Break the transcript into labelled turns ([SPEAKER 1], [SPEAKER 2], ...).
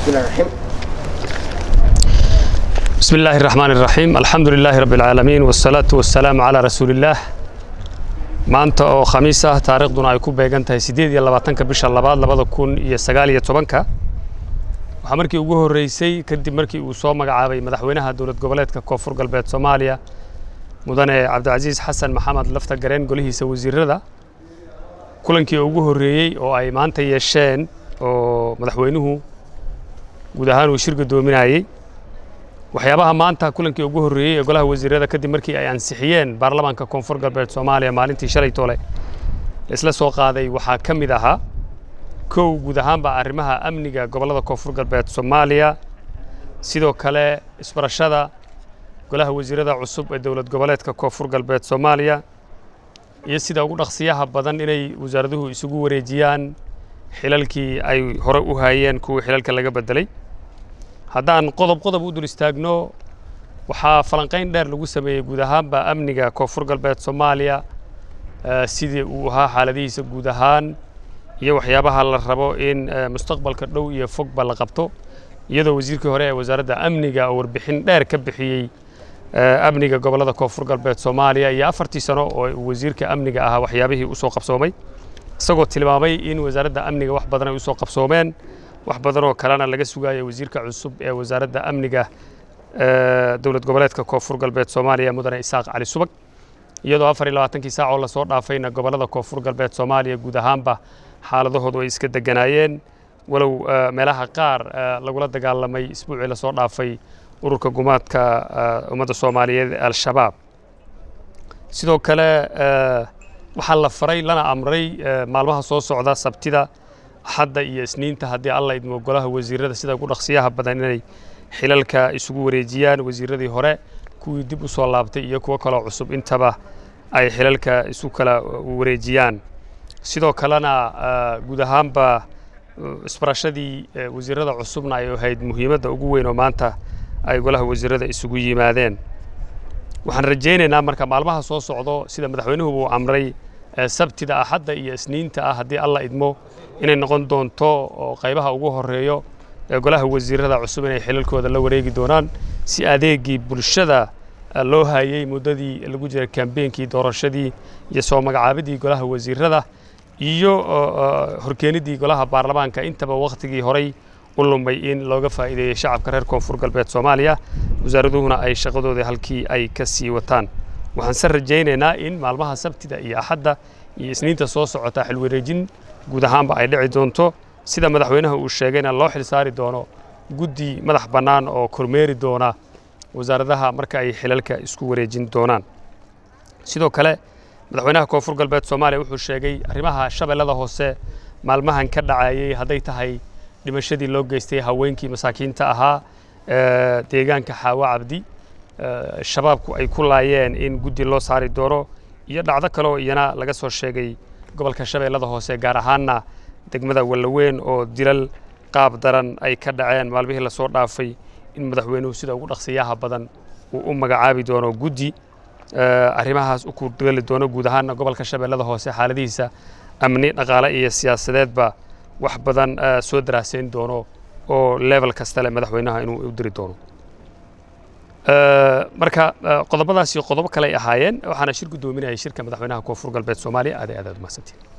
[SPEAKER 1] بسم الله الرحيم
[SPEAKER 2] بسم الله الرحمن الرحيم الحمد لله رب العالمين والصلاة والسلام على رسول الله maanta oo khamiis ah taariikhduna ay ku beegan tahay siddeed iyo labaatanka bisha labaad labada kun iyo sagaal iyo tobanka waxaa markii ugu horreysay kadib markii uu soo magacaabay madaxweynaha dowlad goboleedka koonfur galbeed soomaaliya mudane cabdicasiis xasan maxamed lafta gareen golihiisa wasiirada kulankii ugu horreeyey oo ay maanta yeesheen oo madaxweynuhu guud ahaan uu shir guddoominayey waxyaabaha maanta kulankii ugu horreeyey ee golaha wasiirada kadib markii ay ansixiyeen baarlamaanka koonfur galbeed soomaaliya maalintii shalay toole laisla soo qaaday waxaa ka mid ahaa kow guud ahaanba arrimaha amniga gobollada koonfur galbeed soomaaliya sidoo kale isbarashada golaha wasiirada cusub ee dowlad goboleedka koonfur galbeed soomaaliya iyo sida ugu dhaqsiyaha badan inay wasaaraduhu isugu wareejiyaan xilalkii ay hore u hayeen kuwii xilalka laga bedelay haddaan qodob qodob u dul istaagno waxaa falanqayn dheer lagu sameeyey guud ahaanba amniga koonfur galbeed soomaaliya sidii uu ahaa xaaladihiisa guud ahaan iyo waxyaabaha la rabo in mustaqbalka dhow iyo fogba la qabto iyadoo wasiirkii hore ee wasaaradda amniga oo warbixin dheer ka bixiyey amniga gobollada koonfur galbeed soomaaliya iyo afartii sano oo wasiirka amniga ahaa waxyaabihii usoo qabsoomay isagoo tilmaamay in wasaaradda amniga wax badan ay usoo qabsoomeen wax badan oo kalena laga sugayo wasiirka cusub ee wasaaradda amniga dowlad goboleedka koonfur galbeed soomaaliya mudane isaaq cali subag iyadoo afar iyo labaatankii saac oo lasoo dhaafayna gobollada koonfur galbeed soomaaliya guud ahaanba xaaladahoodu ay iska degganaayeen walow meelaha qaar lagula dagaalamay isbuucii lasoo dhaafay ururka gumaadka ummadda soomaaliyeed ee al-shabaab sidoo kale waxaa la faray lana amray maalmaha soo socda sabtida axadda iyo isniinta haddii alla idmo golaha wasiirada sida ugu dhaqsiyaha badan inay xilalka isugu wareejiyaan wasiiradii hore kuwii dib u soo laabtay iyo kuwo kaloo cusub intaba ay xilalka isu kala wareejiyaan sidoo kalena guud ahaanba isbarashadii wasiirada cusubna ay ahayd muhiimadda ugu weyn oo maanta ay golaha wasiirada isugu yimaadeen waxaan rajaynaynaa marka maalmaha soo socdo sida madaxweynuhu uu amray sabtida axadda iyo isniinta ah haddii alla idmo inay noqon doonto oo qaybaha ugu horeeyo ee golaha wasiirada cusub inay xilalkooda la wareegi doonaan si adeegii bulshada loo hayey muddadii lagu jiray kambeynkii doorashadii iyo soo magacaabidii golaha wasiirada iyo horkeenidii golaha baarlamaanka intaba wakhtigii horay u lumay in looga faa'iideeyey shacabka reer koonfur galbeed soomaaliya wasaaraduhuna ay shaqadooda halkii ay ka sii wataan waxaan se rajaynaynaa in maalmaha sabtida iyo axadda iyo isniinta soo socota xilwareejin guud ahaanba ay dhici doonto sida madaxweynaha uu sheegayna loo xil saari doono guddi madax bannaan oo kormeeri doona wasaaradaha marka ay xilalka isku wareejin doonaan sidoo kale madaxweynaha koonfur galbeed soomaaliya wuxuu sheegay arrimaha shabeellada hoose maalmahan ka dhacayey hadday tahay dhimashadii loo geystay haweenkii masaakiinta ahaa deegaanka xaawo cabdi shabaabku ay ku laayeen in guddi loo saari doono iyo dhacdo kaleoo iyana laga soo sheegay gobolka shabeellada hoose gaar ahaanna degmada wallaweyn oo dilal qaab daran ay ka dhaceen maalmihii lasoo dhaafay in madaxweynuhu sida ugu dhaqsiyaha badan uu u magacaabi doono guddi arrimahaas u kudgali doono guud ahaanna gobolka shabeellada hoose xaaladihiisa amni dhaqaale iyo siyaasadeedba wax badan soo daraasayn doono oo level kasta leh madaxweynaha inuu u diri doono marka qodobadaasi qodobo kale ay ahaayeen waxaana shir guddoominayay shirka madaxweynaha koonfur galbeed soomaaliya aad aad aad umahadsantiin